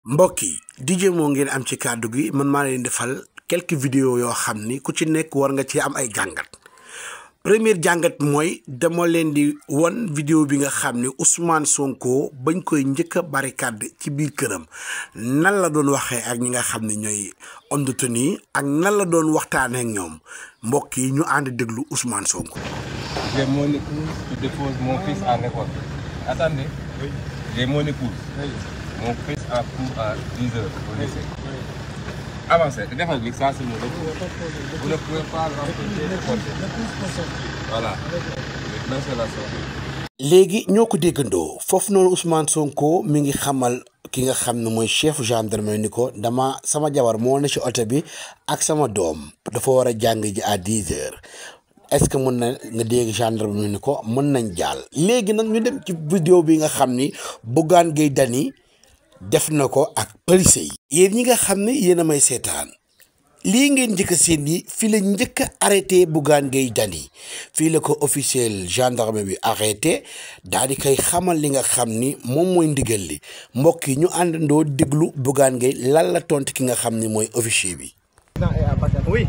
mbokk yi DJ moo ngeen am ci kàddu gi man maa leen defal quelques vidéos yoo xam ni ku ci nekk war nga ci am ay jàngat première jàngat mooy dama leen di won vidéo bi nga xam ni Ousmane Sonko bañ koy njëkk a barricade ci biir këram nan la doon waxee ak ñi nga xam ne ñooy homme de tenue ak nan la doon waxtaanee ak ñoom mbokk yi ñu ànd déglu Ousmane Sonko. J'ai mon épouse qui dépose mon fils à l'école. Attendez. J'ai mon épouse. Mon fils a cours à 10 heures au lycée. Avancez. Defal bi ça c'est mon épouse. Vous ne pouvez pas l'empêcher de porter. Voilà. Maintenant c'est la sortie. léegi ñoo ko déggandoo foofu noonu Ousmane Sonko mi ngi xamal ki nga xam ne mooy chef gendarmerie ni ko dama sama jabar moo ne ci oto bi ak sama doom dafa war a jàng ji à dix heures est-ce que mën na nga dégg gendarmerie ni ko mën nañ jàll. léegi nag ñu dem ci vidéo bi nga xam ni Bougane Gueye Dany def na ko ak police yi. yéen ñi nga xam ne yéen a may seetaan. lii ngeen njëkk a seen yi fii la njëkk a arrêté Bougane Gueye Dany fii la ko officiel gendarme bi arrêté daal di koy xamal li nga xam ni moom mooy ndigal li mbokk yi ñu àndandoo déglu Bougane Gueye lan la tontu ki nga xam ni mooy officier bi. Oui.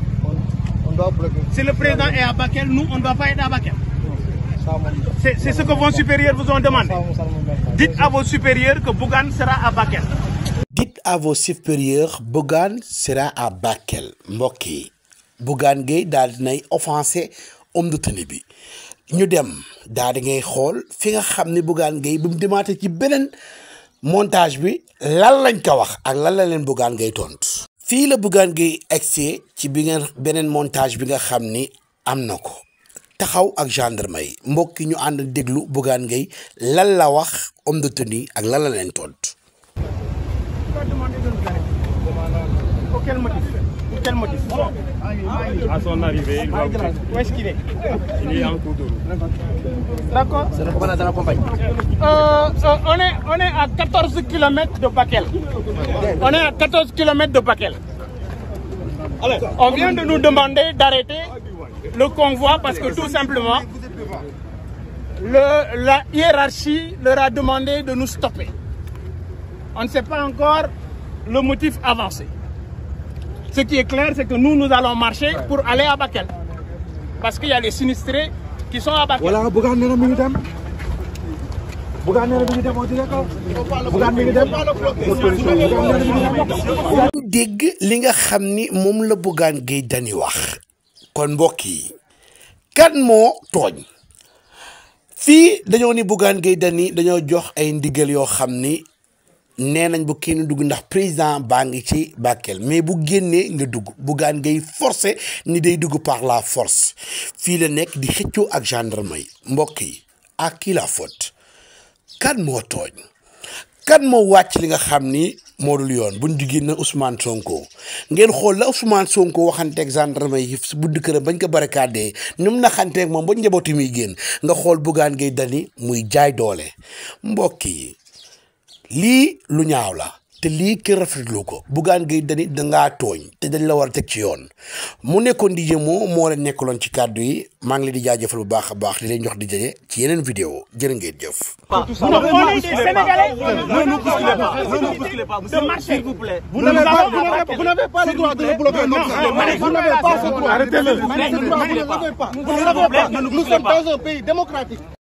On doit bloquer. Si le président est à Bakel, nous, on ne doit pas être à Bakel. Ça, mon- C'est c'est ce que vos supérieurs vous ont demandé. ça, mon- ça, mon mec. Dites à vos supérieurs que Bougan sera à Bakel. Dites à vos supérieurs Bougane sera à Bakel mbokk yi Bougane Gueye daal dinay offensé homme de tenue bi ñu dem daal di ngay xool fi nga xam ne Bougane Gueye bi mu demaate ci beneen montage bi lan lañ ko wax ak lan la leen Bougane Gueye tontu. fii la Bougane Gueye egsee ci bi ngeen beneen montage bi nga xam ni am na ko taxaw ak gendarme yi mbokk yi ñu ànd déglu Bougane Gueye lan la wax homme de tenue ak lan la leen tontu. Tu vas demander de nous arrêter. Pour quel motif Pour quel motif À son arrivée, il va vous Où est-ce qu'il est il est en cours de route. D'accord C'est le commandant de la compagnie. Euh, euh, on, est, on est à 14 km de Bakel. On est à 14 km de Bakel. On vient de nous demander d'arrêter le convoi parce que tout simplement, le- la hiérarchie leur a demandé de nous stopper. On ne sait pas encore le motif avancé. Ce qui est clair, c'est que nous, nous allons marcher pour aller à Bakel. Parce qu'il y a les sinistrés qui sont à Bakel. Voilà, Bougane nee na mi ngi dem. Bougane nee na mi ngi dem, on dirait que Bougane mi ngi dem. Bougane nee na mi ngi dem. ñu dégg li nga xam ni moom la Bougane Gueye Dany wax kon mbokk yi kan moo tooñ fii dañoo ni Bougane Gueye Dany dañoo jox ay ndigal yoo xam ni nee nañ bu kenn dugg ndax président baa ngi ci Bakel mais bu génnee nga dugg Bougane Gueye forcé ni day dugg par la force fii la nekk di xëccoo ak gendarme yi mbokk yi à qui la faute kan moo tooñ kan moo wàcc li nga xam ni moo dul yoon buñ jugee na Ousmane Sonko ngeen xool la Ousmane Sonko waxanteeg gendarme yi si budd këram bañ ko barricadé ni mu naxanteeg moom ba njabooti muy génn nga xool Bougane Gueye Dany muy jaay doole mbokk yi lii lu ñaaw la te lii kenn rafetlu ko Bougane Gueye Dany dangaa tooñ te dañ la war a teg ci yoon mu nekkoon di moo moo leen nekkaloon ci kàddu yi maa ngi leen di jaajëfal bu baax a baax di leen jox di jaje ci yeneen vidéo jërë ngeen jëf. Non, on est des Sénégalais. Ne nous bousculez pas. Ne nous bousculez pas. De marcher. S'il vous plaît. Vous n'avez pas, vous n'avez- vous n'avez pas le droit de le bloquer. Non, vous n'avez pas ce droit. Arrêtez-le. Vous n'avez pas. Nous sommes dans un pays démocratique.